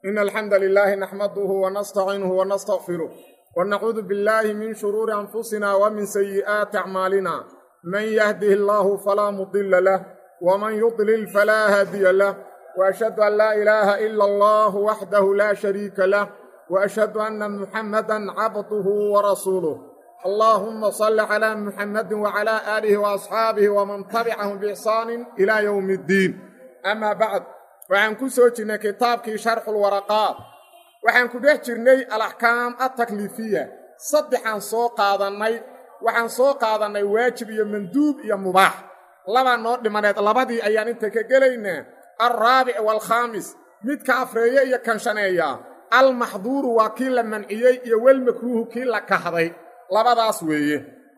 إن الحمد لله نحمده ونستعينه ونستغفره ونعوذ بالله من شرور أنفسنا ومن سيئات أعمالنا من يهده الله فلا مضل له ومن يضلل فلا هادي له وأشهد أن لا إله إلا الله وحده لا شريك له وأشهد أن محمدا عبده ورسوله اللهم صل على محمد وعلى آله وأصحابه ومن تبعهم بإحسان إلى يوم الدين أما بعد waxaan ku soo jirnay kitaabkii sharxulwaraqaat waxaan ku dhex jirnay alaxkaam atakliifiya saddexaan soo qaadannay waxaan soo qaadannay waajib iyo manduub iyo mubaax labaa noo dhimaneed labadii ayaan inta ka gelaynaa alraabic waalkhaamis midka afreeye iyo kanshaneeya almaxduuru waa kii la manciyey iyo walmakruuhu kii la kahday labadaas weeye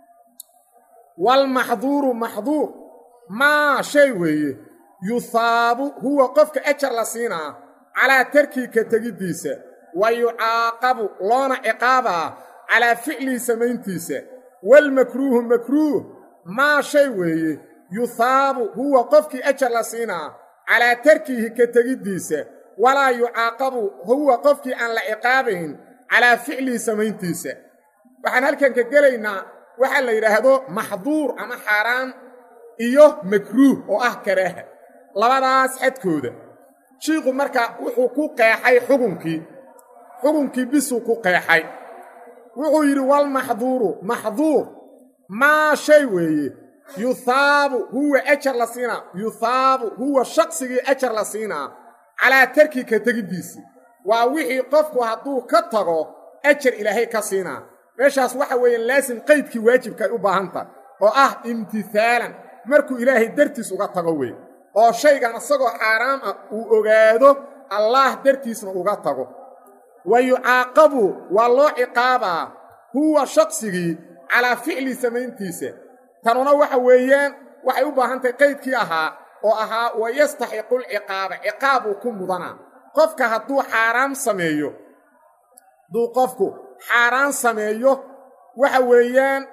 waalmaxduuru maxduur maa shay weeye yuhaabu huwa qofka ajar la siinaa calaa tarkii ka tegiddiisa wa yucaaqabu loona ciqaabaa calaa ficlihi samayntiisa waalmakruuhu makruuh maa shay weeye yuhaabu huwa qofkii ajar la siinaa calaa tarkihi ka tegiddiisa walaa yucaaqabu huwa qofkii aan la ciqaabayn calaa ficlihi samayntiisa waxaan halkan ka gelaynaa waxaa la yidhaahdo maxduur ama xaaraan iyo makruuh oo ah karaaha labadaas xadkooda shiikhu marka wuxuu ku qeexay xukunkii xukunkii bisuu ku qeexay wuxuu yidhi walmaxduuru maxduur maa shay weeye yuhaabu huwa ajar la siinaa yuhaabu huwa shaqsigii ajar la siinaa calaa tarki ka tegiddiisii waa wixii qofku hadduu ka tago ajar ilaahay ka siinaa meeshaas waxa weeyaan laasim qaydkii waajibka ay u baahantahay oo ah imtihaalan markuu ilaahay dartiis uga tago wey oo shaygan isagoo xaaraam ah uu ogaado allaah dartiisna uga tago wa yucaaqabu waa loo ciqaabaa huwa shaqsigii calaa ficli samayntiisa tanuna waxa weeyaan waxay u baahan tahay qaydkii ahaa oo ahaa wa yastaxiqu lciqaaba ciqaabuu ku mudanaa qofka hadduu xaaraam sameeyo hadduu qofku xaaraan sameeyo waxa weeyaan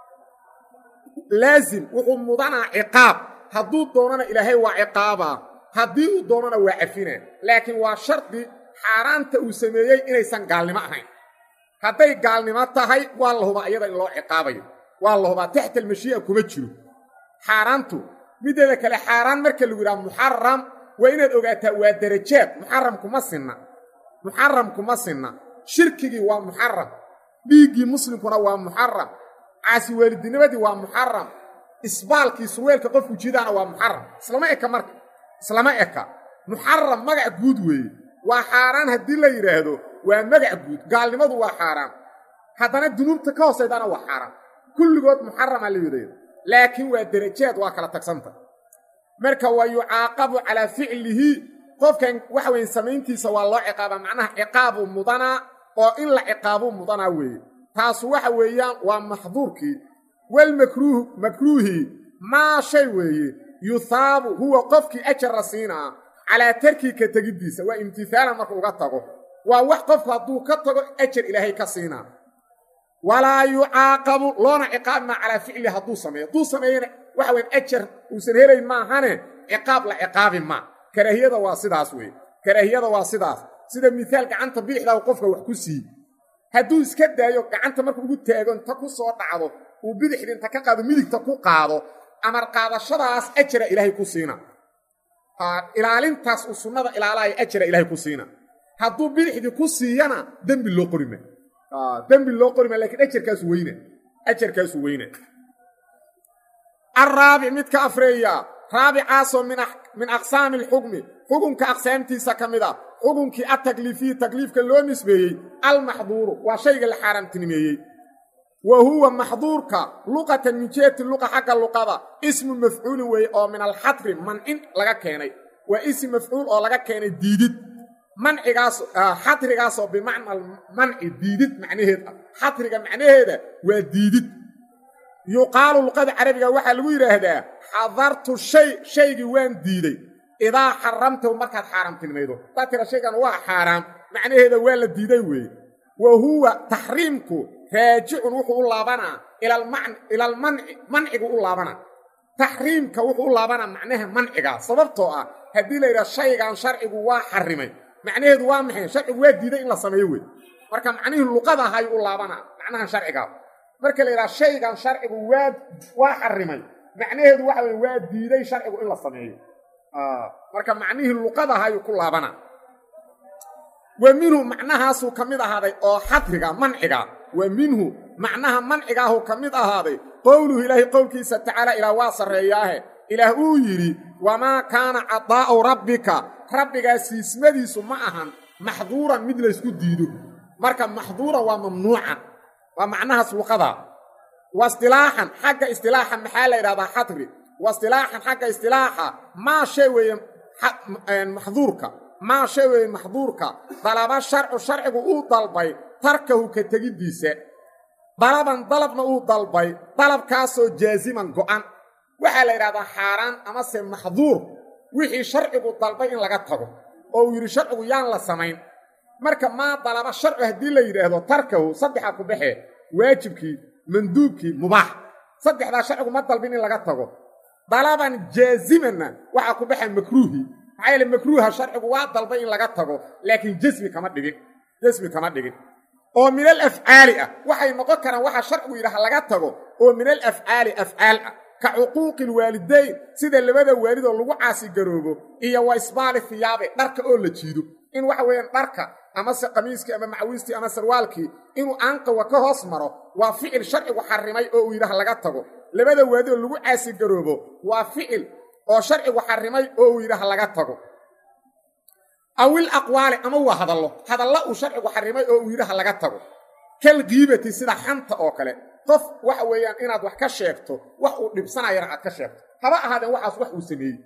laasim wuxuu mudanaa ciqaab hadduu doonana ilaahay waa ciqaabaa haddii uu doonana waa cafinaa laakiin waa shardi xaaraanta uu sameeyey inaysan gaalnimo ahayn hadday gaalnimo tahay waa la hubaa iyada in loo ciqaabayo waa la hubaa taxta almashii'a kuma jiro xaaraantu middeeda kale xaaraan marka lagu yidhaha muxaram waa inaad ogaataa waa darajaad muxaram kuma sinna muxaram kuma sinna shirkigii waa muxaram dhiiggii muslimkuna waa muxaram caasi waalidinimadii waa muxaram isbaalkii surweelka qofku jidaana waa muxaram islama eka marka islama eka muxaram magac guud weeye waa xaaraan haddii la yidhaahdo waa magac guud gaalnimadu waa xaaraan haddana dunuubta ka hoosaydaana waa xaaraan kulligood muxaramaa la yidhahdo laakiin waa derajaad waa kala tagsanta marka wa yucaaqabu calaa ficlihi qofkan waxa weyn samayntiisa waa loo ciqaabaa macnaha ciqaabuu mudanaa oo in la ciqaabuu mudanaa weeye taasu waxa weeyaan waa maxduurkii walmakruuh makruuhi maa shay weeye yuhaabu huwa qofkii ajar la siinaa calaa tarkii ka tegiddiisa waa imtihaalan marka uga tago waa wax qofku hadduu ka tago ajar ilaahay ka siinaa walaa yucaaqabu loona ciqaabi maa calaa ficli hadduu sameeyo hadduu sameeyana waxa weyn ajar uusan helayn maahane ciqaab la ciqaabi maa karaahiyada waa sidaas weye karaahiyada waa sidaas sida mihaal gacanta biixdaa qofka wax ku siiy hadduu iska daayo gacanta markuu ugu taago inta ku soo dhacdo uu bidixdii inta ka qaado midigta ku qaado amar qaadashadaas ajara ilaahay ku siina ilaalintaas uu sunnada ilaalaya ajara ilaahay ku siina hadduu bidixdii ku siiyana dembi loo qorima dembi loo qorima lakiin ajarkaasu weyna ajarkaasu weyna araabic midka afreeya raabicaasoo min aqsaami alxukmi xukunka aqsaamtiisa ka mid a xukunkii atakliifiyi takliifka loo nisbeeyey almaxduuru waa shayga la xaaraamtinimeeyey wa huwa maxduurka luqatan min jihati luqa xagga luqada ismu mafcuulin weeye oo min alxadri mancin laga keenay waa ism mafcuul oo laga keenay diidid mancigaas xadrigaasoo bimacna manci diidid macnaheed ah xadriga macnaheeda waa diidid yuqaalu luqada carabiga waxaa lagu yidhaahdaa xadartu shay shaygii waan diiday idaa xaramtahu markaad xaaraamtinimaydo haddaad tira shaygan waa xaaraam macnaheeda waa la diiday weeye wa huwa taxriimku raajicun wuxuu u laabanaa ilaalmanci mancigu u laabanaa taxriimka wuxuu u laabanaa macnaha mancigaa sababtoo ah haddii la yidhaha shaygan sharcigu waa xarimay macnaheedu waa maxay sharcigu waa diiday in la sameeyo wey marka macnihii luqada ahayu u laabana macnahan sharcigaa marka la yidhaha shaygan sharcigu waa waa xarimay macnaheedu waxa weye waa diiday sharcigu in la sameeyo marka macnihii luqada ahayu ku laabana wa minhu macnahaasuu ka mid ahaaday oo xadriga manciga wa minhu macnaha mancigaahu ka mid ahaaday qowluhu ilaahay qowlkiisa tacaala ilaah waa sarreeyaahe ilaah uu yidhi wamaa kaana cadaa'u rabbika rabbigaa siismadiisu ma ahan maxduuran mid laysku diido marka maxduuran waa mamnuucan waa macnahaas luqada wa istilaaxan xagga istilaaxa maxaa la yidhahdaa xadri wa istilaaxan xagga istilaaxa maa shay weeye maxduurka maa shay weeye maxduurka dalaba sharcu sharcigu uu dalbay tarkahu ka tegiddiisa dalaban dalabna uu dalbay dalabkaasoo jaasiman go'an waxaa la yidhahdaa xaaraan amase maxduur wixii sharcigu dalbay in laga tago oo uu yidhi sharcigu yaan la samayn marka maa dalaba sharcu haddii la yidhaahdo tarkahu saddexaa ku baxee waajibkii manduubkii mubaax saddexdaa sharcigu ma dalbin in laga tago dalaban jaasimanna waxaa ku baxa makruuhii maxaa yeele makruuha sharcigu waa dalbay in laga tago laakiin jasmi kama dhigin jasmi kama dhigin oo min al afcaali ah waxay noqon karaan waxaa sharcigu yidhaha laga tago oo min al afcaali afcaal ah ka cuquuqi lwaalidayn sida labada waalidoo lagu caasigaroobo iyo wa isbaali hiyaabe dharka oo la jiido in waxa weeyaan dharka amase qamiiskii ama macawiistii ama sarwaalkii inuu aanqawa ka hoos maro waa ficil sharcigu xarimay oo uu yidhaha laga tago labada waalidoo lagu caasigaroobo waa ficil oo sharcigu xarimay oo uu yidhaha laga tago awil aqwaali ama waa hadallo hadalla uu sharcigu xarimay oo uu yidhaha laga tago kal kiibati sida xanta oo kale qof waxa weeyaan inaad wax ka sheegto wax uu dhibsanayana aad ka sheegto haba ahaadeen waxaas wax uu sameeyey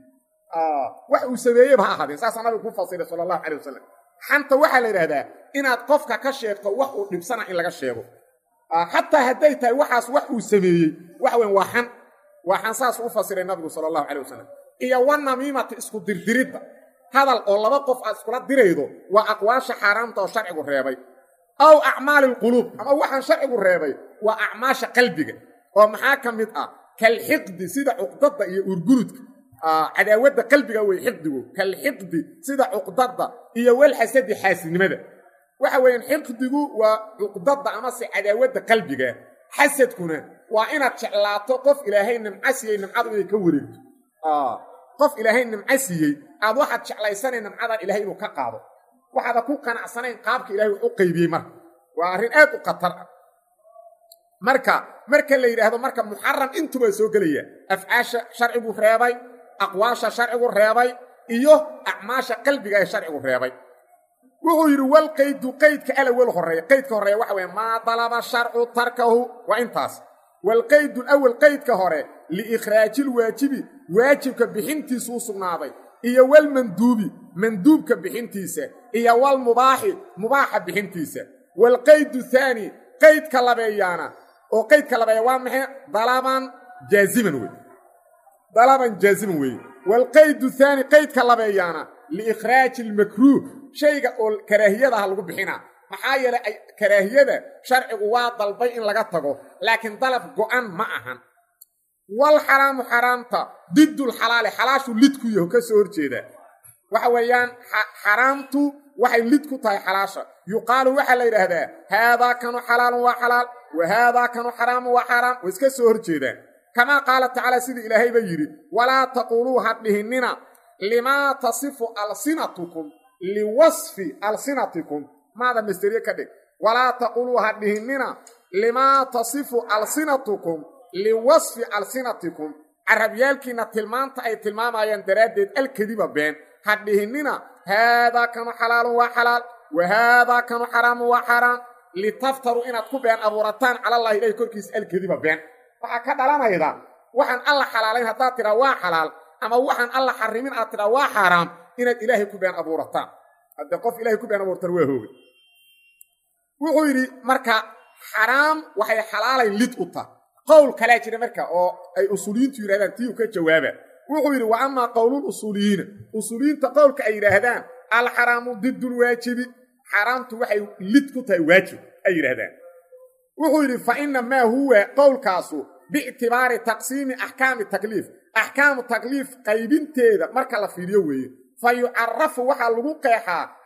wax uu sameeyeyba ha ahaadeen saasaa nabigu ku fasiray sala allahu calay wasalam xanta waxaa la yidhahdaa inaad qofka ka sheegto wax uu dhibsana in laga sheego xataa hadday tahay waxaas wax uu sameeyey waxa weyan waa xan waa xan saas u fasiray nabigu sala allahu calay wasalam iyo wanamiimata isku dirdiridda hadal oo laba qof aad iskula diraydo waa aqwaasha xaaraamta oo sharcigu reebay aw acmaali alquluub ama waxaan sharcigu reebay waa acmaasha qalbiga oo maxaa ka mid ah kalxiqdi sida cuqdadda iyo urgurudka cadaawadda qalbiga wey xiqdigu kalxiqdi sida cuqdadda iyo walxasadi xaasidnimada waxa weeyaan xiqdigu waa cuqdadda amase cadaawadda qalbiga xasadkuna waa inaad jeclaato qof ilaahay nimca siiyey nimcadu inay ka wareegto qof ilaahay nimco siiyey aad waxaad jeclaysanay nimcadan ilahay inuu ka qaado waxaada ku qanacsanayn qaabka ilahay wax u qaybiyey marka waa arrin aad u khatar ah marka marka la yidhaahdo marka muxaram intuba soo gelaya afcaasha sharcigu reebay aqwaasha sharcigu reebay iyo acmaasha qalbiga ee sharcigu reebay wuxuu yidhi wal qaydu qaydka alawel horeeya qaydka horeeya waxa weye maa dalaba sharcu tarkahu waa intaas walqaydu lawal qaydka hore liikhraaji lwaajibi waajibka bixintiisu u sugnaaday iyo walmanduubi manduubka bixintiisa iyo walmubaaxi mubaaxa bixintiisa waalqaydu thaani qaydka labeeyaana oo qaydka labeeya waa maxay dalaban jaaziman wey dalaban jaaziman weeye waalqaydu thaani qaydka labeeyaana liikhraaji almakruuh shayga oo karaahiyadaha lagu bixinaa maxaa yeelay karaahiyada sharcigu waa dalbay in laga tago laakiin dalab go'an ma ahan wal xaraamu xaraamta diddulxalaali xalaashu lid ku yaho ka soo horjeedaa waxa weeyaan xaraamtu waxay lid ku tahay xalaasha yuqaalu waxaa la yidhaahdaa haadaa kanu xalaalun waa xalaal wa haadaa kanu xaraamun waa xaraam way iska soo horjeedaan kamaa qaala tacaala sidii ilaahayba yidhi walaa taquuluu ha dhihinnina limaa tasifu alsinatukum liwasfi alsinatikum maada masteriye ka dhig walaa taquuluu ha dhihinnina limaa tasifu alsinatukum liwasfi alsinatikum carabyaalkiinna tilmaanta ay tilmaamayaan daraaddeed alkadiba been ha dhihinnina haadaa kanu xalaalun waa xalaal wa haadaa kanu xaraamun waa xaaraam litaftaruu inaad ku been abuurataan calallahi ilahi korkiisa alkadiba been waxaa ka dhalanayda waxaan alla xalaalayn haddaad tidhaa waa xalaal ama waxaan alla xarimin aad tidhaa waa xaaraam inaad ilaahay ku been abuurataan haddee qof ilahay ku been abuurtaan waa hoogay wuxuu yidhi marka xaraam waxay xalaalay lid u tah qowl kalaa jira marka oo ay usuuliyiintu yidhahdaan tii u ka jawaaba wuxuu yidhi wa amaa qowlul usuuliyiina usuuliyiinta qowlka ay yidhaahdaan alxaraamu diddulwaajibi xaraamtu waxay lid ku tahay waajib ay yidhaahdaan wuxuu yidhi fa ina maa huwa qowlkaasu biictibaari taqsiimi axkaami takliif axkaamu takliif qaybinteeda marka la fiiriyo weeye fa yucarafu waxaa lagu qeexaa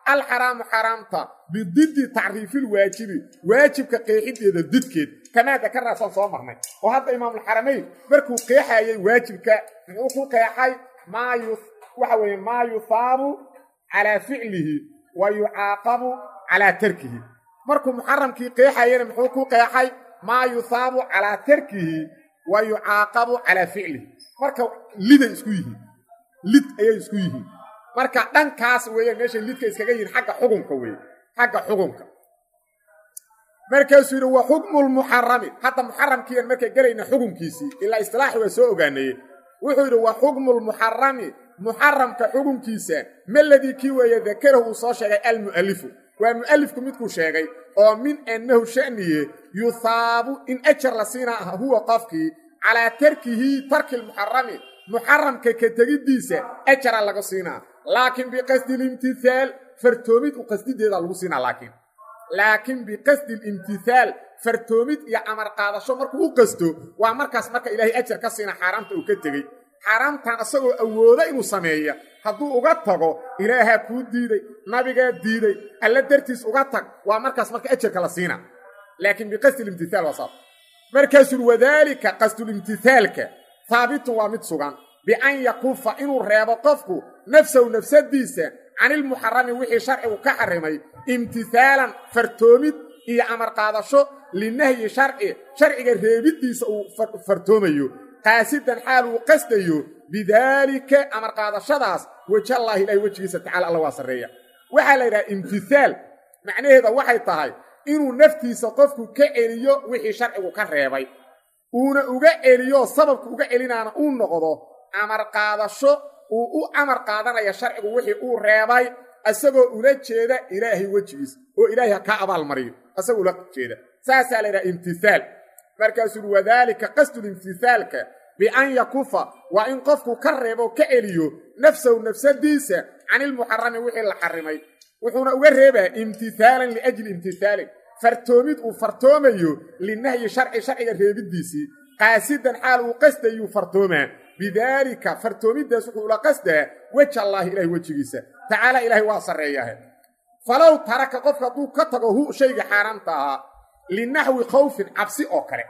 alxaraamu xaraamta bididdi tacriifilwaajibi waajibka qeexideeda didkeed kamaa dakaraasan soo marnay oo hadda imaamulxaramayn markuu qeexayay waajibka muxuu ku qeexay maa waxa weeye maa yusaabu calaa ficlihi wa yucaaqabu calaa tarkihi markuu muxaramkii qeexayana muxuu ku qeexay maa yusaabu calaa tarkihi wa yucaaqabu calaa ficlihi marka liday isku yihiin lid ayay isku yihiin marka dhankaas weeye meeshay lidka iskaga yihiin xagga xukunka weeye xagga xukunka markaasuu yidhi wa xukmu lmuxarami hadda muxaramkiian markay gelayna xukunkiisii ilaa istilaaxi waa soo ogaanaye wuxuu yidhi wa xukmu lmuxarami muxaramka xukunkiisa maladii kii weeye dakarahu uu soo sheegay almu'alifu waa mu'alifku midkuu sheegay oo min annahu sha'niye yuhaabu in ajar la siinaa ah huwa qofkii calaa tarkihi tarki lmuxarami muxaramka ka tegiddiisa ajara laga siinaa laakiin biqasdi limtihaal fartoomid u qasdideeda lagu siinaa laakiin laakiin biqasdi limtihaal fartoomid iyo amar qaadasho markuu u qasto waa markaas marka ilaahay ajar ka siina xaaraamta uu ka tegey xaaraamtan isagoo awooda inuu sameeya hadduu uga tago ilaahaa kuu diiday nabigaa diiday alla dartiis uga tag waa markaas marka ajarka la siina laakiin biqasdi limtihaal waa saas markaasuu wadaalika qasdulimtihaalka haabitun waa mid sugan bian yakufa inuu reebo qofku nafsahu nafsadiisa canilmuxarami wixii sharcigu ka xarimay imtihaalan fartoomid iyo amar qaadasho linahyi sharci sharciga reebiddiisa uu fartoomayo qaasidan xaal uu qasdayo bidaalika amar qaadashadaas wejallaahi ilahi wejigiisa tacala alla waa sarreeya waxaa la yidhaha imtihaal macnaheeda waxay tahay inuu naftiisa qofku ka celiyo wixii sharcigu ka reebay uuna uga celiyo sababku uga celinaana uu noqdo amar qaadasho uu u amar qaadanaya sharcigu wixii uu reebay isagoo ula jeeda ilaahay wejigiisa oo ilaahay ha kaa abaalmariyo isagoo ula jeeda saasaa la yidhaha imtihaal markaasuu wadaalika qasdulimtihaalka bian yakufa waa in qofku ka reebo ka celiyo nafsahu nafsadiisa canilmuxarami wixii la xarimay wuxuuna uga reebaa imtihaalan liajli imtihaalin fartoomid uu fartoomayo linahyi sharci sharciga reebiddiisii qaasidan xaal uu qasdayuu fartoomaa bidaalika fartoomidaas wuxuu ula qasdaa weja allaahi ilahay wejigiisa tacaala ilaahay waa sarreeyahe falow taraka qofka hadduu ka tago hu shayga xaaraamta ahaa linaxwi khawfin cabsi oo kale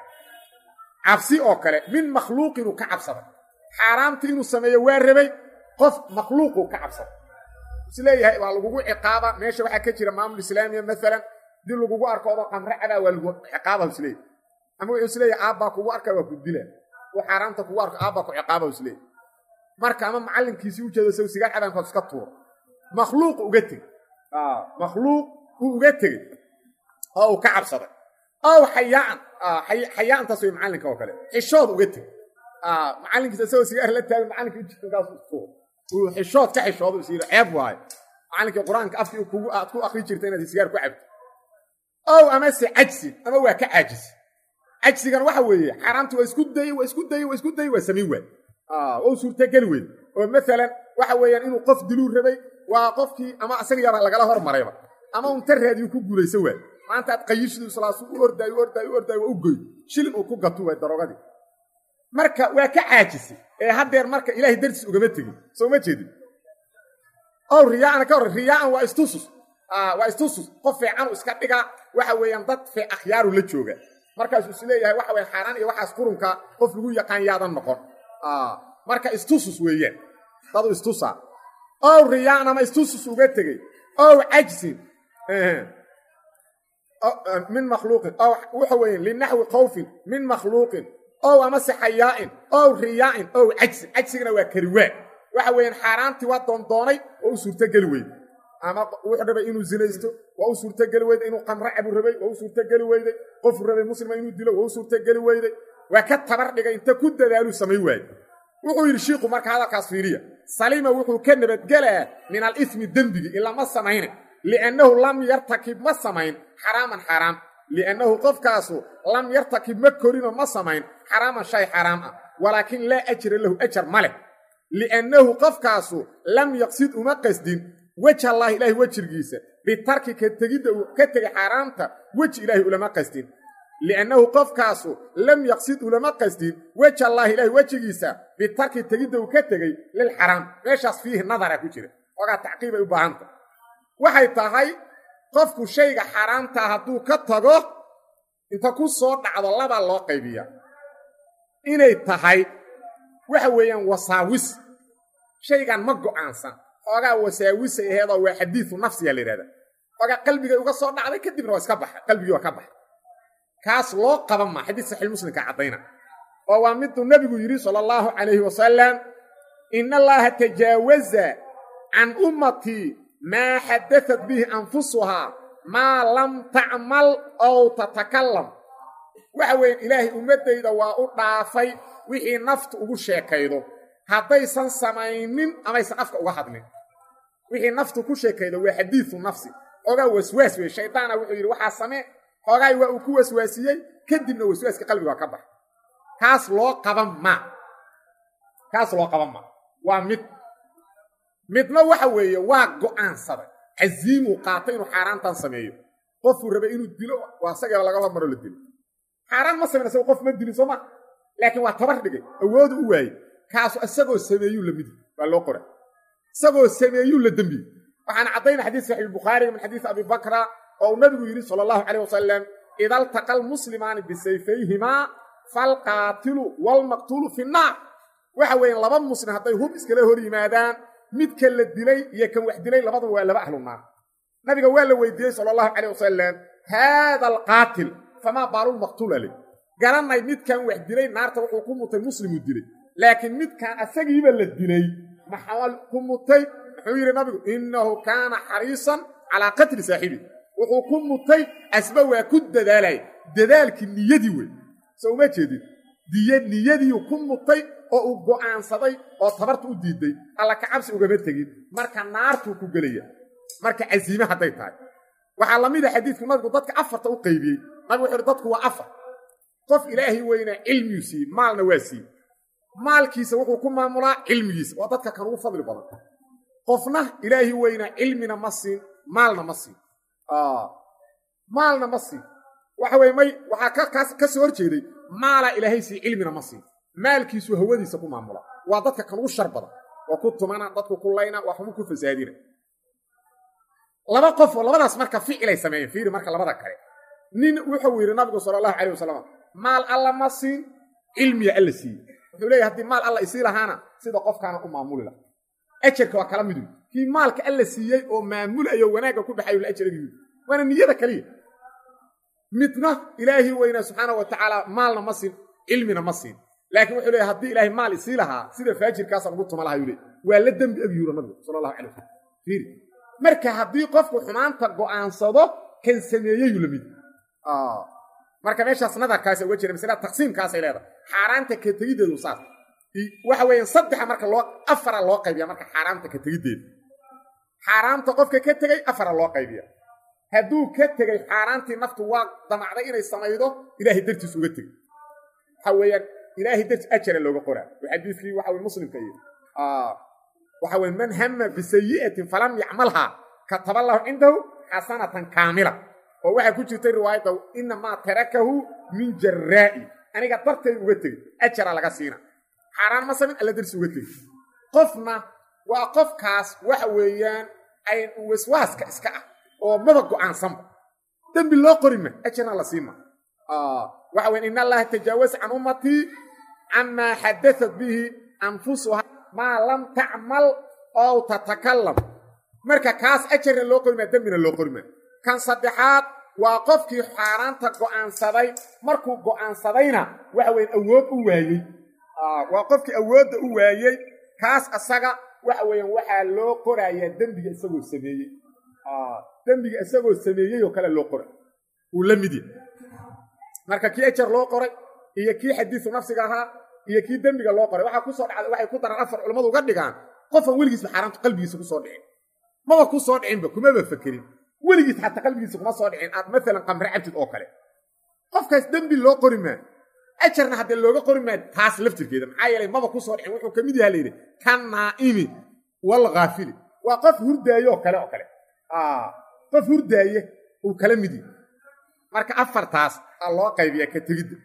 cabsi oo kale min makhluuqinuu ka cabsaday xaaraamtii inuu sameeyo waa rabay qof makhluuquu ka cabsaday isleeyahay waa lagugu ciqaaba meesha waxaa ka jira maamul islaamiya maalan dib lagugu arko odo qamre cabaa waa lagu ciqaaba isleeyahy ama wuxuu isleeyahy aabbaa kugu arka waa ku dila uu xaaraamta kugu arko aabbaa ku ciqaaba isleeyahy marka ama macallinkiisii u jeedo isagu sigaar cabaankood iska tuuro makhluuq uga tegey makhluuq uu uga tegey oo uu ka cabsaday ow xayaan xayaantaas way macallinka oo kale xishood uga tegey macallinkiisa isagoo sigaar la taagan macallinka ujiinkaas tuuro uu xishood ka xishoodo is yidhi ceeb waayo macallinkii qur-aanka afkii kugu aad ku akri jirta inaad sigaar ku cabto ow amase cajsin ama waa ka caajisi cajsigan waxa weeye xaaraamti waa isku dayey waa isku dayey waa isku dayey waa samayn waay waa suurtageli weyn oo maalan waxa weeyaan inuu qof diluu rabay waa qofkii ama asagayaaba lagala hormarayba ama unta raadiyu ku guulayso waay maanta aad qayishdu islaasu u ordaayo u ordaayo u ordaayo waa u goy shilin uu ku gato waay darogadii marka waa ka caajisay ee haddeer marka ilaahay dartiis ugama tegin soo ma jeedin ow riyaana ka hor riyaan waa istusus waa istusus qof fiican iska dhiga waxa weeyaan dad fee akhyaaru la jooga markaasuu is leeyahay waxa weyan xaaraan iyo waxaas qurunka qof lagu yaqaan yaadan noqon marka istusus weeyaan dadu istusa ow riyaan ama istusus uga tegey ow cajsin min makhluuqin ow waxa weeye linaxwi khawfin min makhluuqin ow amase xayaa'in ow riyaa'in ow cajsin cajsigana waa kariwaa waxa weeyaan xaaraantii waa doondoonay oo u suurtogeli weyde ama wuxuu rabay inuu zinaysto waa u suurtogeli weyday inuu qamro cabu rabay waa u suurtogeli weyday qofuu rabay muslima inuu dilo waa u suurtogeli weyday waa ka tabar dhigay inta ku dadaaluu samay waaye wuxuu yidhi shiiku marka hadalkaas fiiriya salima wuxuu ka nabadgelaa min alismi dembigi ilaa ma samayne liannahu lam yartakib ma samayn xaraaman xaraam liannahu qofkaasu lam yartakib ma korino ma samayn xaraaman shay xaraam ah walaakin laa ajra lahu ajar ma leh liannahu qofkaasu lam yaqsid uma qasdin weja allaahi ilaahi wejirgiisa bitarki ka tegidda uu ka tegay xaaraamta weji ilaahi ulama qasdin liannahu qofkaasu lam yaqsid ulama qasdin weja allaahi ilaahi wejigiisa bitarki tegidda uu ka tegey lilxaraam meeshaas fiihi nadara ku jira ogaa tacqiibay u baahanta waxay tahay qofku shayga xaaraamtaa hadduu ka tago inta ku soo dhacdo labaa loo qaybiya inay tahay waxa weeyaan wasaawis shaygan ma go'aansan xoogaa wasaawisay aheedoo waa xadiidu nafsiya la yidhahda xoogaa qalbigay uga soo dhacday kadibna waa iska baxa qalbigii waa ka baxa kaas loo qaban maa xadiis saxiix muslimka caddayna oo waa miduu nebigu yidhi sala allahu calayhi wasalam ina allaha tajaawaza can ummatii maa xadatat bihi anfusuhaa maa lam tacmal ow tatakallam waxa weeye ilaahay ummaddayda waa u dhaafay wixii naftu ugu sheekaydo haddaysan samaynin amaysan afka uga hadlin wixii naftu ku sheekaydo waa xadiidu nafsi xoogaa waswaas wey shaydaana wuxuu yidhi waxaa samee xoogaay waa uu ku waswaasiyey kadibna waswaaska qalbiga waa ka baxa kaas loo qaban maa kaas loo qaban maa waa mid midna waxa weeye waa go'aansaday casiimuu qaatay inuu xaaraantan sameeyo qofuu rabay inuu dilo waa isageeba laga hormaro la dilo xaaraan ma samayn isago qof ma dilin soo ma laakiin waa tabar dhigay awoodu u waayey kaasu isagoo sameeyuu la midi waa loo qoray isagoo sameeyuu la dembiye waxaana caddayna xadiis saxiixulbukhaariga min xadiis abi bakra oo uu nabigu yidhi sala allahu calayh wasalam ida altaqa almuslimaani bisayfayhimaa falqaatilu waalmaqtuulu fi nnaar waxa weeye laba muslim hadday hub iskala hor yimaadaan midka la dilay iyo kan wax dilay labadaba waa laba ahlu naar nabiga waa la weydiiyey sala allahu calayh wasalam haada alqaatil famaa baalulmaqtuul aley garanay midkan wax dilay naarta wuxuu ku mutay muslimuu dilay laakiin midkan asagiiba la dilay maxaa ku mutay muxuu yidhi nabigu innahu kaana xariisan calaa qatli saaxibi wuxuu ku mutay asba waa ku dadaalay dadaalkii niyadii wey so uma jeedin diya niyadiiu ku mutay oo uu go'aansaday oo tabarta u diiday alla ka cabsi ugama tegin marka naartuu ku gelaya marka casiime hadday tahay waxaa la mid a xadiidku nabigu dadka afarta u qaybiyey nabigu wuxu uhi dadku waa afar qof ilaahay weynaa cilmiyuu siiyey maalna waa siiyey maalkiisa wuxuu ku maamulaa cilmigiisa waa dadka kan ugu fadli badan qofna ilaahi weynaa cilmina ma siin maalna ma siin maalna ma siin waxa weye may waxaa ka soo hor jeeday maalaa ilaahay sii cilmina ma siin maalkiisu hawadiisa ku maamula waa dadka kan ugu shar badan waa ku tumana dadku ku layna waa xubu ku fasaadina laba qof oo labadaas marka ficilay sameeyeen fiiri marka labada kale nin wuxuu yidhi nabigu sala allahu calayh wasalam maal alla ma siin cilmiya alla siiye wuxuu leeyahy haddii maal alla isii lahaana sida qofkaana u maamuli laha ajarka waa kala midu kii maalka alla siiyey oo maamulayo wanaagga ku baxayo la ajaragii waana niyada kaliya midna ilaahi weynaa subxaana wa tacaala maalna ma siin cilmina ma siin laakiin wuxuu leeyahy haddii ilaahay maal isii lahaa sida faajirkaasaan ugu tuma laha yuu leey waa la dembi ag yuura nabigu sala allahu calay wasalam fiiri marka haddii qofku xumaanta go'aansado kan sameeyeyuu la mid marka meeshaas nadarkaasa uga jira masalada taqsiimkaasay leedahay xaaraanta ka tegiddeedu saas waxa weeyaan saddexa marka loo afara loo qaybiya marka xaaraamta ka tegiddeeda xaaraamta qofka ka tegey afara loo qaybiya hadduu ka tegey xaaraantii naftu waa damacday inay samaydo ilaahay dartiis uga tegey waxa weeyaan ilaahay dartiis ajara looga qoraa oo xadiiskii waxa weye muslimka iyo waxa weye man hama bisayi'atin falam yacmalhaa kataba allahu cindahu xasanatan kaamila oo waxaa ku jirtay riwaayadda inamaa tarakahu min jaraa'i aniga dartay uga tegey ajaraa laga siina xaaraan ma samin alla darsi uga tegey qofna waa qofkaas waxa weeyaan ay waswaaska iska ah oo maba go'aansanba dembi loo qorima ajarna la siima waxa weyan in allaha tajaawasa can ummatii camaa xadaat bihi anfusuha maa lam tacmal ow tatakalam marka kaas ajarna loo qorimaa dembina loo qorimaa kan saddexaad waa qofkii xaaraanta go'aansaday markuu go'aansadayna waxa weyan awood u waayey waa qofkii awoodda u waayey kaas asaga waxa weeyaan waxaa loo qorayaa dembiga isagoo sameeyey dembiga isagoo sameeyey oo kale loo qoray uu la mid yahay marka kii ajar loo qoray iyo kii xadiisu nafsiga ahaa iyo kii dembiga loo qoray waxaa kusoo dhacday waxay ku daran afar culammadu uga dhigaan qofan weligiisba xaaraamtu qalbigiisa kusoo dhicin maba ku soo dhicinba kumaba fakerin weligiis xataa qalbigiisa kuma soo dhicin aad maalan qamre cabtid oo kale qofkaas dembi loo qori maa ajarna haddee looga qori maa taas laftirkeeda maxaa yeelay maba ku soo dhicin wuxuu ka mid yaha layidhi ka naa'imi walghaafili waa qof hurdaaye oo kale oo kale qof hurdaaye uu kala mid yahay marka afartaas aa loo qaybiyaa ka tegidda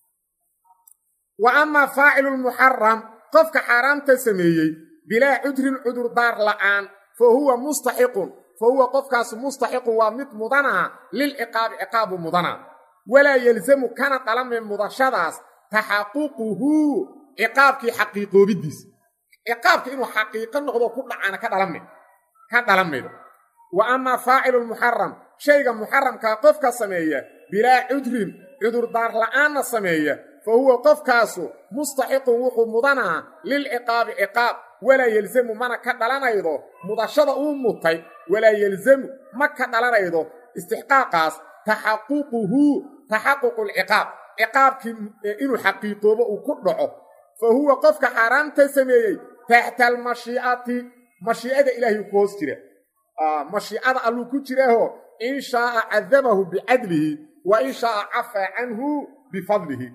wa amaa faacilu lmuxaram qofka xaaraamta sameeyey bilaa cudrin cudurdaar la'aan fa huwa mustaxiqun fa huwa qofkaas mustaxiqun waa mid mudanaa lilciqaabi ciqaabu mudanaa walaa yelzamu kana dhalame mudashadaas taxaququhu ciqaabkii xaqiiqoobidiisa ciqaabka inuu xaqiiqo noqdo ku dhacana ka dhalame ka dhalan maydo wa amaa faacilu lmuxaram shayga muxaramkaa qofka sameeya bilaa cudrin cudurdaar la'aanna sameeya fa huwa qofkaasu mustaxiqun wuxuu mudanaa lilciqaabi ciqaab walaa yelzamu mana ka dhalanaydo mudashada uu mutay walaa yelzamu ma ka dhalanaydo istixqaaqaas taxaququhu taxaququ lciqaab ciqaabkii inuu xaqiiqoobo uu ku dhaco fa huwa qofka xaaraamta sameeyey taxta almashii'ati mashiicada ilaahay ku hoos jira mashiicada alluu ku jiraaho in shaaa cadabahu bicadlihi wa in shaaa cafaa canhu bifadlihi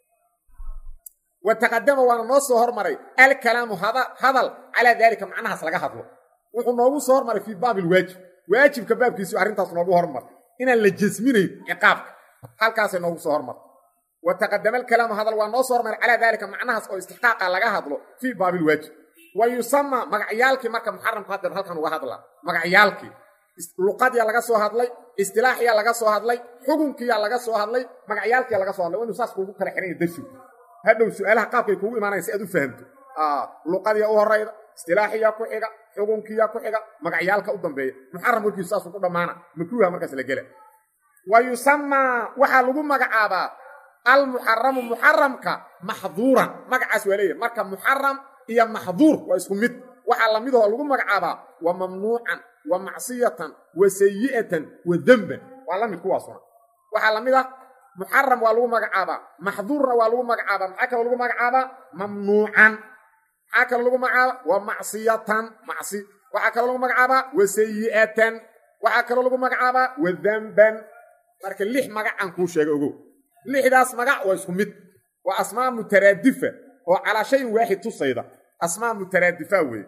wa taqadama waana noo soo hormaray alkalaamu hadal calaa daalika macnahaas laga hadlo wuxuu noogu soo hormaray fii baabi lwaajib waajibka baabkiisu arrintaas noogu hormar inaan la jasminayn ciqaabka halkaasay noogu soo hormartay wa taqadama alkalaamu hadal waa noo soo hormaray calaa daalika macnahaas oo istixqaaqa laga hadlo fii baabi lwaajib wa yusama magacyaalkii marka muxaramka haddeer halkan uga hadla magacyaalkii luqadiyaa laga soo hadlay istilaaxiyaa laga soo hadlay xukunkiyaa laga soo hadlay magacyaalkiyaa laga soo hadlay waa inuu saas kuugu kala xihan ya darsigu hadhow su-aalaha qaabkay kuugu imaanayan si aad u fahamto luqadiya u horayda istilaaxiyaa ku xiga xukunkiyaa ku xiga magacyaalka u dambeeya muxaram warkiisu saasuu ku dhammaana makruuha markaas la gela wa yusamaa waxaa lagu magacaabaa almuxaramu muxaramka maxduuran magacaas waa leeyahy marka muxaram iyo maxduur waa isku mid waxaa lamidahoo lagu magacaabaa wa mamnuucan wa macsiyatan wa sayi'atan wa demban waa la mid kuwaasuna waxaa lamid ah muxaram waa lagu magacaabaa maxduurna waa lagu magacaabaa maxaa kaloo lagu magacaabaa mamnuucan maxaa kaloo lagu magacaabaa wa macsiyatan macsi waxaa kaloo lagu magacaabaa wa sayi'atan waxaa kaloo lagu magacaabaa wa demban marka lix magacaan kuu sheega ogow lixdaas magac waa isku mid waa asmaa mutaraadifa oo calaa shayin waaxid tusayda asmaa mutaraadifa weeye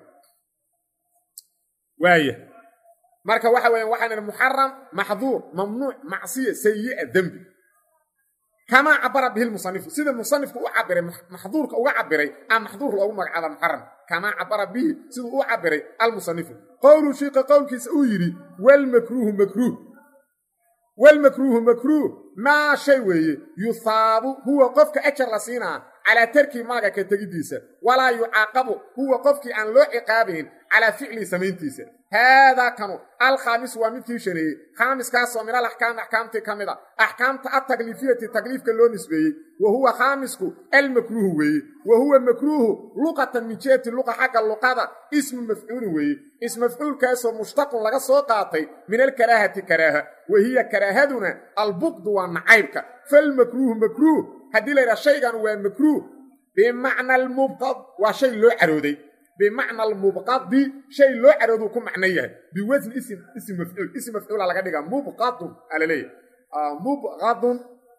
waaya marka waxa weya waxaan idhi muxaram maxduur mamnuuc macsiya sayi'a dembi kamaa cabara bihi lmusanifu sida musanifku u cabiray maxduurka uga cabiray a maxduur loogu magacaaba muxaram kamaa cabara bihi siduu u cabiray almusanifu qowlu shiika qowlkiisa uu yidhi walmakruuhu makruuh walmakruuhu makruuh maa shay weeye yuhaabu huwa qofka ajar la siinaa calaa tarkii maaga ka tegiddiisa walaa yucaaqabu huwa qofkii aan loo ciqaabayn calaa ficlii samayntiisa haadaa kanu alkhaamis waa midkii shaneeyey khaamiskaasoo min al axkaami axkaamtii ka mid a axkaamta altaklifiyati takliifka loo nisbeeyey wa huwa khaamisku almakruuhu weeye wa huwa makruuhu luqatan min jihati luqa xagga luqada ismu mafcuulin weeye ismafcuulkaasoo mushtaqun laga soo qaatay min alkaraahati karaaha wa hiya karaahaduna albuqdu waa nacaybka falmakruuhu makruuh haddii la yidhaha shaygan waa makruuh bimacna almubqad waa shay loo carooday bimacna almubqadi shay loo carooduu ku macno yahay biwasni ism ism mafcuul ism mafcuula laga dhigaa mubqadun aa la leeyahay mubqadun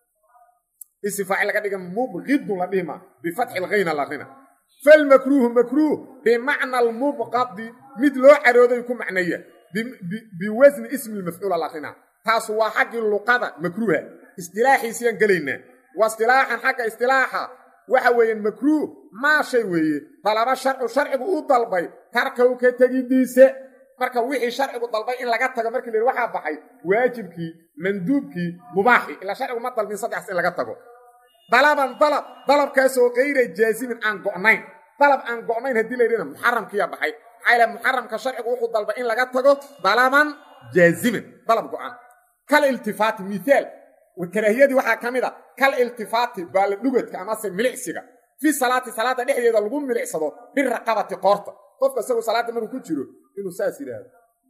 ism faacil laga dhiga mubqidun la dhihi maa bifatxi lghayna la rina falmakruuhu makruuh bimacna almubqadi mid loo carooday ku macno yahay biwasni ismi lmafcuula la rina taasu waa xaggii luqada makruuha istilaaxiisiyaan gelaynaa wa istilaaxan xagga istilaaxa waxa weeyaan makruuh maa shay weeye dalaba sharcu sharcigu u dalbay tarkaw ka tegidiise marka wixii sharcigu dalbay in laga tago markii la yidhi waxaa baxay waajibkii manduubkii mubaaxii ilaa sharcigu ma dalbin saddexas in laga tago dalaban dalab dalabkaasoo kayra jaasimin aan go'nayn dalab aan go'nayn haddii la yidhina muxaramkiyaa baxay maxaa ilaha muxaramka sharcigu wuxuu dalbay in laga tago dalaban jaasimin dalab go'an kal iltifaati miaal karaahiyadii waxaa ka mid a kal iltifaati baala dhugadka amase milicsiga fi salaati salaada dhexdeeda lagu milicsado biraqabati qoorta qofka isagoo salaadda markuu ku jiro inuu saas yidhaahdo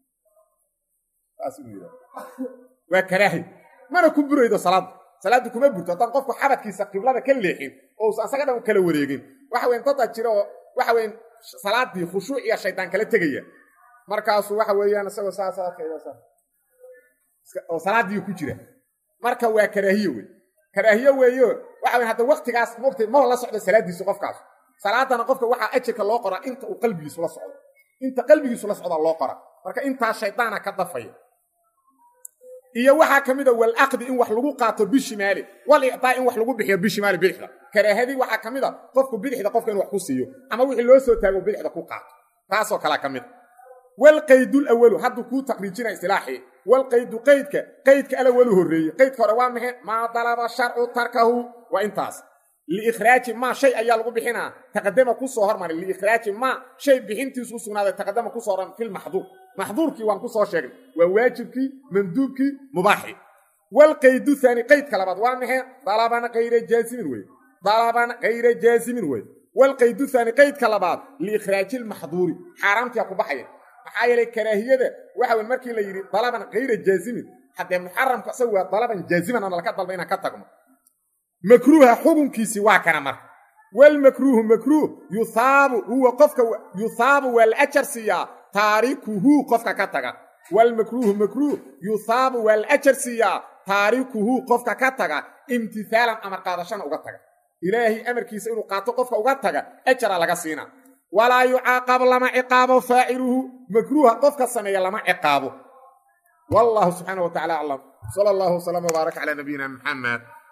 saas inuu yidhahdo waa karaahi mana ku buraydo salaadda salaadda kuma burto haddaan qofku xabadkiisa qiblada ka leexin oo usan asaga dhan kala wareegin waxa weyn dada jira oo waxa weyn salaaddii khushuuc iyo shaydaan kala tegaya markaasuu waxa weeyaan isagoo saas oo salaaddii ku jira marka waa karaahiye wey karaahiye weeyo waxa weyn hadda waktigaas mogtay maba la socdo salaaddiisu qofkaas salaadana qofka waxaa ajirka loo qoraa inta uu qalbigiisu la socdo inta qalbigiisu la socdaa loo qora marka intaa shaydaana ka dafaya iyo waxaa ka mid a walaqdi in wax lagu qaato bishimaali wal icdaa in wax lagu bixiyo bishimaali bidixda karaahadii waxaa ka mid a qofku bidixda qofka in wax ku siiyo ama wixii loo soo taago bidixda ku qaato taasoo kalea ka mid a walqaydulawalu hadduu kuu taqriijina istilaaxii walqaydu qaydka qaydka alawalu horreeye qaydka hore waa maxe maa dalaba sharcu tarkahu waa intaas liikhraaji maa shay ayaa lagu bixinaa taqadama ku soo hormaray liikhraaji maa shay bixintiisu u sugnaaday taqadama ku soo hormar filmaxduur maxduurkii waan ku soo sheegnay waa waajibkii manduubkii mubaaxii walqaydu haani qaydka labaad waa maxe dalaban kayra jaasimin wey dalaban kayra jaasimin wey walqaydu haani qaydka labaad liikhraaji lmaxduuri xaaraamtiyaa ku baxaya maxaa yeelay karaahiyada waxa wey markii la yidhi dalaban kayra jaasimin haddee muxaramku isagu waa dalaban jaaziman ana laka dalba inaan ka tagno makruuha xukunkiisii waa kana marka walmakruuhu makruuh yuhaabu huwa qofka yuhaabu waa la ajar siiyaa taarikuhu qofka ka taga walmakruuhu makruuh yuhaabu waa la ajar siiyaa taarikuhu qofka ka taga imtihaalan amar qaadashana uga taga ilaahay amarkiisa inuu qaato qofka uga taga ajara laga siina walaa yucaaqab lama ciqaabo faaciluhu makruuha qofka sameeya lama ciqaabo wallahu subxaana wa tacala aclam sala allahu wasalama wbaarak calaa nabiyina muxamed